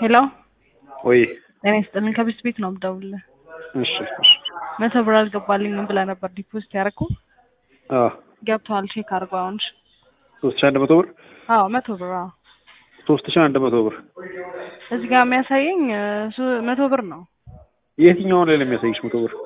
ሄሎ ወይ ጤና ይስጥልኝ ከቤት ቤት ነው የምደውልልህ። እሺ እሺ መቶ ብር አልገባልኝም ብለህ ነበር ዲፖዚት ያደረኩ አዎ ገብተዋል። ቼክ አድርገው አሁን። እሺ። ሶስት ሺህ አንድ መቶ ብር አዎ መቶ ብር አዎ። ሶስት ሺህ አንድ መቶ ብር እዚህ ጋር የሚያሳየኝ እ፣ ሱ- መቶ ብር ነው። የትኛውን ላይ ነው የሚያሳይሽ መቶ ብር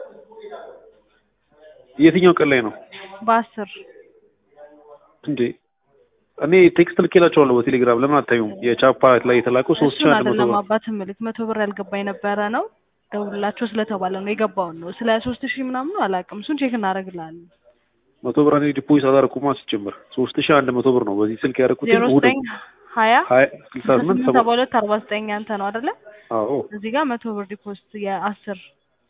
የትኛው ቀን ላይ ነው በአስር እንዴ እኔ ቴክስት ልኬላቸዋለሁ በቴሌግራም ለምን አታዩም የቻፓ ላይ የተላከው ሶስት ሺህ እሱን አንድ መቶ አይደለም ብር አባት ምልክ መቶ ብር ያልገባ የነበረ ነው። ደውልላቸው ስለተባለ ነው የገባውን ነው። ስለ ሶስት ሺህ ምናምኑ አላውቅም። እሱን ቼክ እናደርግልሃለን። መቶ ብር እኔ ዲፖዚት አላደረኩማ ሲጀምር ሶስት ሺህ አንድ መቶ ብር ነው በዚህ ስልክ ያደረኩት ዜሮ እሑድ ዘጠኝ ሀያ ሀያ ስልሳ ስምንት ሰባ ሰባ ሁለት አርባ ዘጠኝ አንተ ነው አይደለ? አዎ እዚህ ጋር መቶ ብር ዲፖዚት የአስር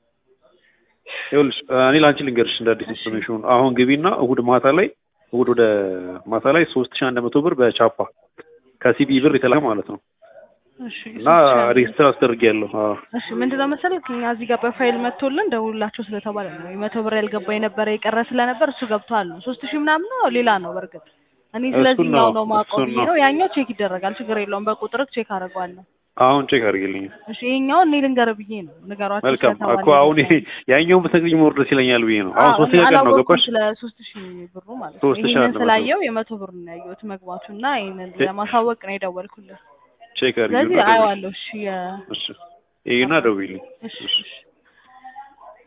ይኸውልሽ እኔ ለአንቺ ልንገርሽ እንደ አዲስ ኢንፎርሜሽን አሁን ግቢና እሑድ ማታ ላይ እሑድ ወደ ማታ ላይ ሶስት ሺህ አንድ መቶ ብር በቻፓ ከሲቢ ብር የተላከ ማለት ነው እሺ እና ሬጅስተር አስደርጊያለሁ አዎ እሺ ምንድነው መሰለህ እኛ እዚህ ጋር በፋይል መጥቶልን ደውሉላቸው ስለተባለ ነው የመቶ ብር ያልገባ የነበረ የቀረ ስለነበር እሱ ገብቷል ነው ሶስት ሺህ ምናምን ነው ሌላ ነው በእርግጥ እኔ እሱን ስለዚህኛው ነው፣ ነው ማውቀው እሱን ብዬ ነው። ነው ያኛው ቼክ ይደረጋል ችግር የለውም በቁጥር ቼክ አደርገዋለሁ አሁን ቼክ አድርጊልኝ እሺ ይሄኛው እኔ ልንገር ብዬ ነው ንገሯቸው መልካም ስለተባለ እኮ አሁን ይሄ ያኛውን ብትነግሪኝ ሞር ደስ ይለኛል ብዬ ነው አሁን አዎ፣ ሶስተኛ እኔ ቀን ነው አላወቅኩም ገባሽ ስለ ሶስት ሺህ ብሩ ማለት ነው ሶስት ሺህ ይሄንን አንድ መቶ ስላየው የመቶ ብር ነው ያየሁት መግባቱ እና ይሄንን ለማሳወቅ ነው የደወልኩልህ ቼክ ስለዚህ አድርጊልኝ አየዋለሁ እሺ የ- እሺ ይሄና ደውይልኝ እሺ እሺ